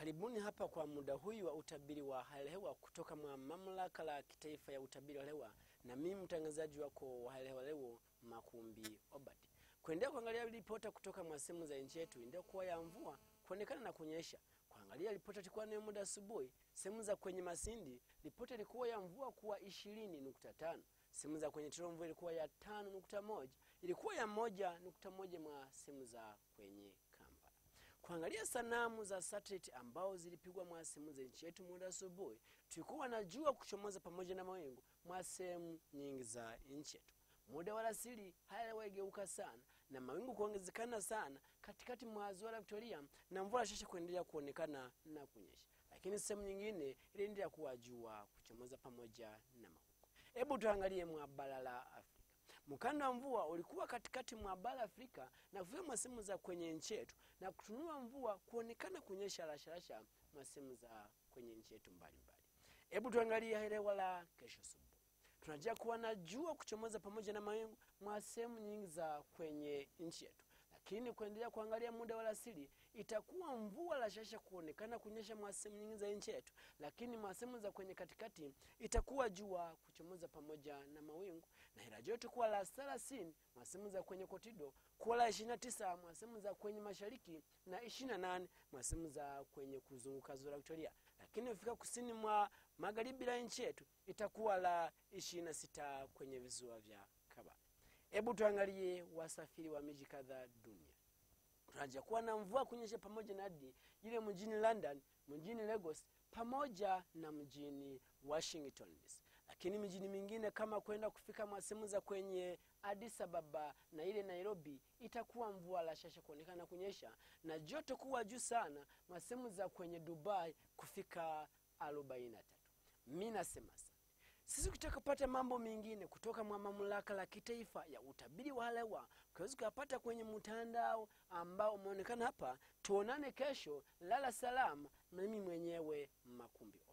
Karibuni hapa kwa muda huyu wa utabiri wa hali ya hewa kutoka mwa mamlaka la kitaifa ya utabiri wa hewa, na mimi mtangazaji wako wa hali ya hewa leo Makumbi Obad, kuendelea kuangalia ripota kutoka mwa sehemu za nchi yetu ndio kuwa ya mvua kuonekana na kunyesha. Kuangalia ripota ilikuwa ni muda asubuhi, sehemu za kwenye Masindi ripota ilikuwa ya mvua kuwa ishirini nukta tano sehemu za kwenye Tiro mvua ilikuwa ya tano nukta moja ilikuwa ya moja nukta moja mwa sehemu za kwenye Kampala. Kuangalia sanamu za satellite ambao zilipigwa mwa sehemu za nchi yetu muda asubuhi, tulikuwa na jua kuchomoza pamoja na mawingu mwa sehemu nyingi za nchi yetu. Muda wa alasiri hali ya hewa igeuka sana na mawingu kuongezekana sana katikati mwa ziwa la Victoria na mvua shasha kuendelea kuonekana na kunyesha, lakini sehemu nyingine iliendelea kuwa jua kuchomoza pamoja na mawingu. Hebu tuangalie mwa bara la Afrika. Mkanda wa mvua ulikuwa katikati mwa bara Afrika na kufika mwa sehemu za kwenye nchi yetu na kutunua mvua kuonekana kunyesha rasharasha mwa sehemu za kwenye nchi yetu mbalimbali. Hebu tuangalie hali ya hewa la kesho asubuhi. Tunajua kuwa na jua kuchomoza pamoja na mawingu mwa sehemu nyingi za kwenye nchi yetu, lakini kuendelea kuangalia muda wa alasiri itakuwa mvua rashasha kuonekana kunyesha mwa sehemu nyingi za nchi yetu, lakini mwa sehemu za kwenye katikati itakuwa jua kuchomoza pamoja na mawingu, na ila joto kuwa la thelathini mwa sehemu za kwenye kotido, kuwa la ishirini na tisa mwa sehemu za kwenye mashariki na ishirini na nane mwa sehemu za kwenye kuzunguka ziwa la Victoria, lakini ukifika kusini mwa magharibi la nchi yetu itakuwa la ishirini na sita kwenye visiwa vya Kabale. Hebu tuangalie wasafiri wa miji kadhaa dunia. Tunaja kuwa na mvua kunyesha pamoja na hadi ile mjini London, mjini Lagos pamoja na mjini Washington DC, lakini mijini mingine kama kwenda kufika mwa sehemu za kwenye Addis Ababa na ile Nairobi itakuwa mvua la shasha kuonekana kunyesha na joto kuwa juu sana mwa sehemu za kwenye Dubai kufika 43. Mimi nasema sana sisi ukitaka kupata mambo mengine kutoka mwa mamlaka la kitaifa ya utabiri wa hali ya hewa ukaweza kuyapata kwenye mtandao ambao umeonekana hapa. Tuonane kesho, lala salama. Mimi mwenyewe Makumbi.